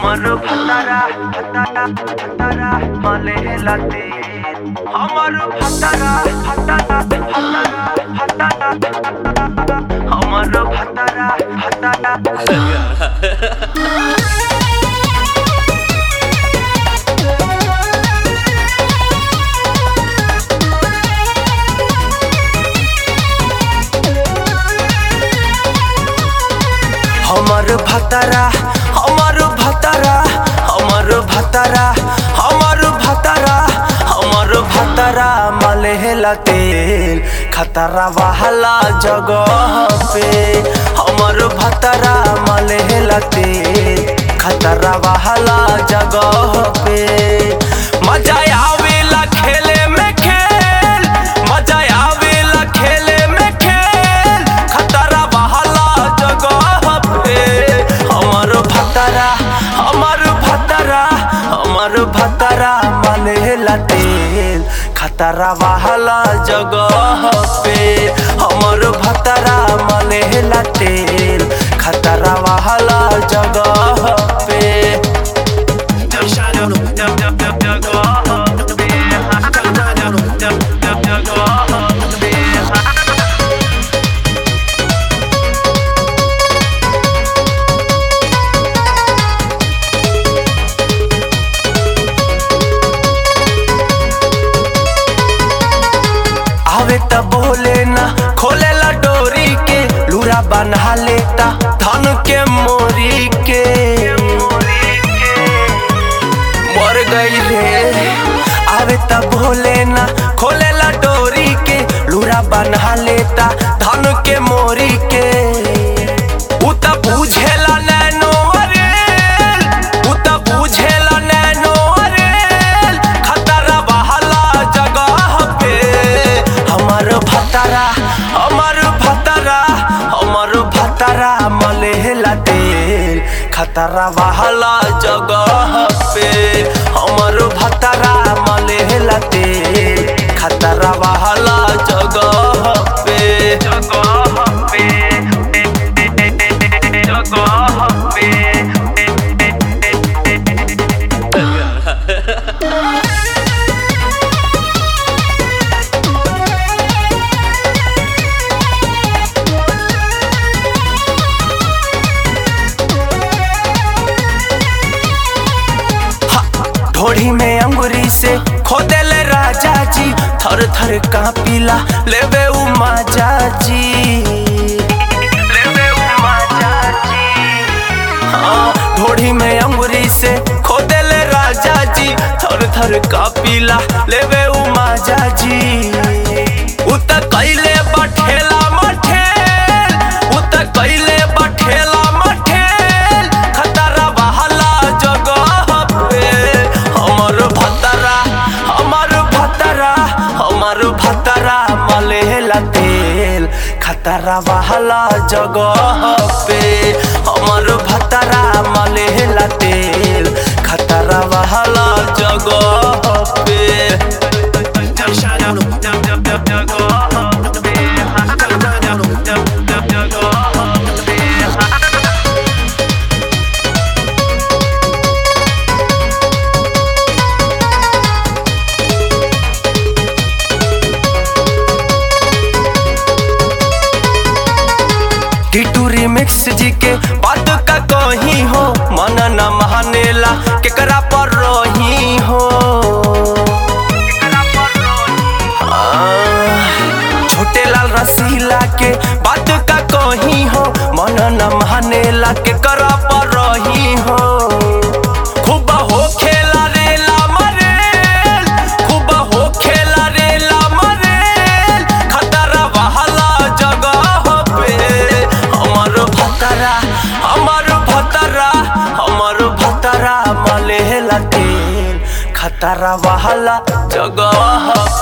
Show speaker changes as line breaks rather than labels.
हमर भतरा भतरा भतरा मले लाते हमर भतरा भतरा भतरा भतरा हमर भतरा भतरा हमर भतरा हमर भतरा हमर भतरा हमर भतरा हमर भतरा मलेला तेल खतरा वाला जगह पे हमर भतरा मलेला तेल खतरा वाला जगह पे मजा आवेला खेले में खेल मजा आवेला खेले में खेल खतरा वाला जगह पे हमर भतरा हमर भतरा हमर भतरा मलेला तेल खतरा वाला जगह पे हमर भतरा मलेला तेल खतरा वाला जगह पे आवे त बोले ना खोले ला डोरी के लूरा बना लेता धन के मोरी के मर गई रे आवे त बोले ना खोले ला डोरी के लूरा बना लेता धन के मोरी के उ त बुझेला नैनो अरेल उ त बुझेला नैनो अरेल खतरा बहला जगह पे हमर भतरा हमर भतरा हमर भतरा मलेला तेल खतरा वाला जगह पे हमर भतरा मलेला तेल खतरा वाला जगह पे जगह पे जगह पे ढोढ़ी में अंगुरी से खोदेले राजा जी थर थर कापिला लेवे उ माजा जी लेवे उ माजा जी हाँ ढोढ़ी में अंगुरी से खोदेले राजा जी थर थर कापिला लेवे उ माजा जी उत कैले बठेला मठेल उत कैले बठेला मठेल खतरा बहला जगह पे हमर भतरा हमर भतरा हमर भतरा मलेला तेल खतरा बहला जगह पे हमर भतरा मलेला तेल खतरा बहला जगह पे टिटूरी मिक्स जी के बात का कही हो मन न मानेला केकरा पर रही हो आह, छोटे लाल रसीला के बात का कही हो मन न मानेला केकरा पर रही हो खूब हो खेला रेला मरेल खूब हो खेला रेला मरेल खतरा वाला जगह पे हमर भतरा हमर भतरा हमर भतरा मलेला तेल खतरा वाला जगह